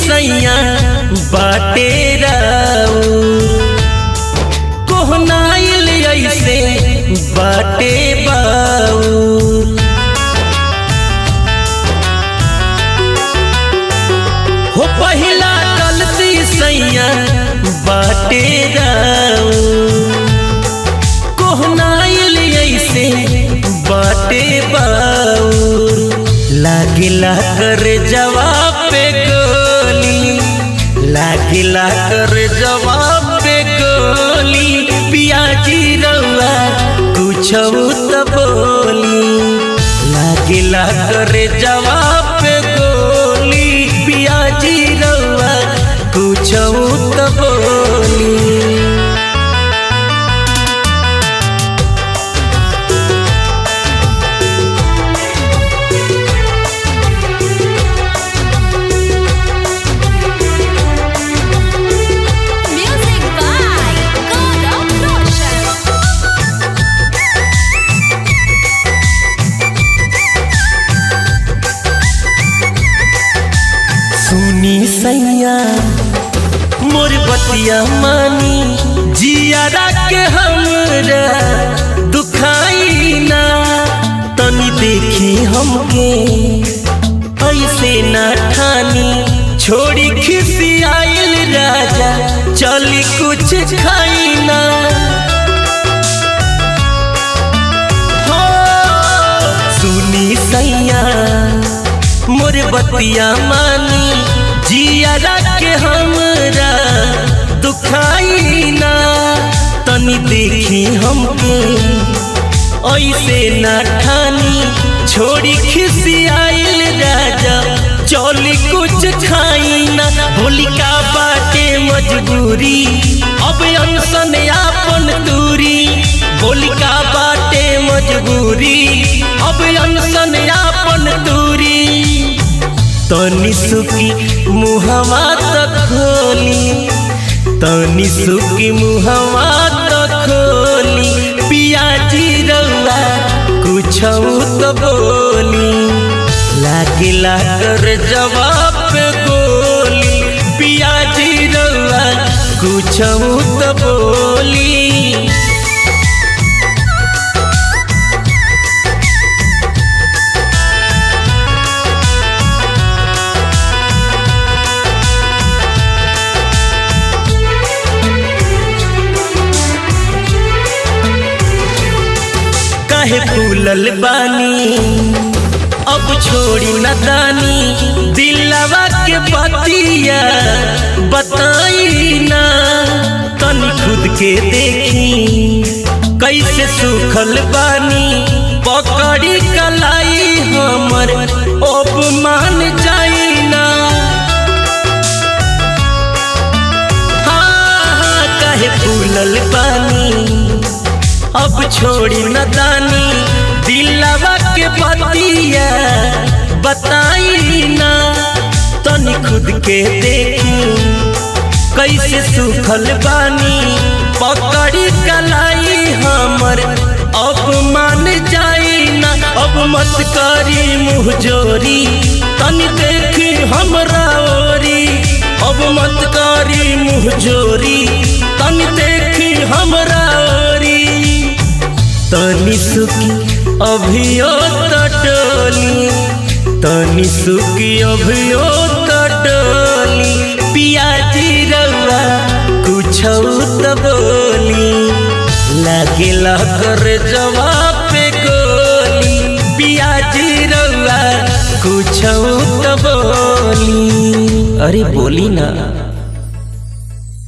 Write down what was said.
सैया बाटे राऊ कोहनाइल ऐसे बाटे बाऊ हो पहिला गलती सैया बाटे राऊ कोहनाइल ऐसे बाटे बाऊ लागिला कर जवाब पे गोली लागिला कर जवाब पे गोली पियाजी रउआ कुछ त बोली लागिला कर जवाब पे गोली पियाजी रउआ कुछ त बोली Music by God of Roshan. सुनी सैया मोर बतिया मानी जियारा के हमरा दुखाई ना तनी देखी हमके ऐसे ना ठानी छोड़ी खिसी आइल राजा चली कुछ खाई ना हो सुनी सैया मोर बतिया मानी जियारा के हमरा दुखाई ना तनी देखी हमके ऐसे ना ठानी छोड़ी खिसी आइल राजा चौली कुछ खाई ना होलिका बाटे मजबूरी अब अनसन आपन दूरी होलिका बाटे मजबूरी अब अनसन आपन दूरी तनी सुकी मुहवा तक खोली तनी सुकी मुहवा तक खोली पियाजी रउआ कुछ तो बोली लागिला कर जवाब पे गोली पियाजी रउआ कुछ तो बोली काहे फूलल बानी अब छोड़ी न दानी दिलवा के बतिया बताई ना तनी खुद के देखी कैसे सुखल बानी पकड़ी कलाई हमर अब मान जाई ना हाँ हाँ काहे फूलल बानी अब छोड़ी न दानी दिलवा के बतिया बताई ना तनी खुद के देखी कैसे सुखल बानी पकड़ी कलाई हमर अब मान जाई ना अब मत करी मुँह जोरी तनी देखी हमरा ओरी अब मत करी मुँह जोरी तनी देखी हमरा ओरी तनी सुखी अभियो तटोली तनी सुखी अभियो तटोली पियाजी रउआ कुछ त बोली लागेला कर जवाब पे गोली पियाजी रउआ कुछ त बोली अरे बोली ना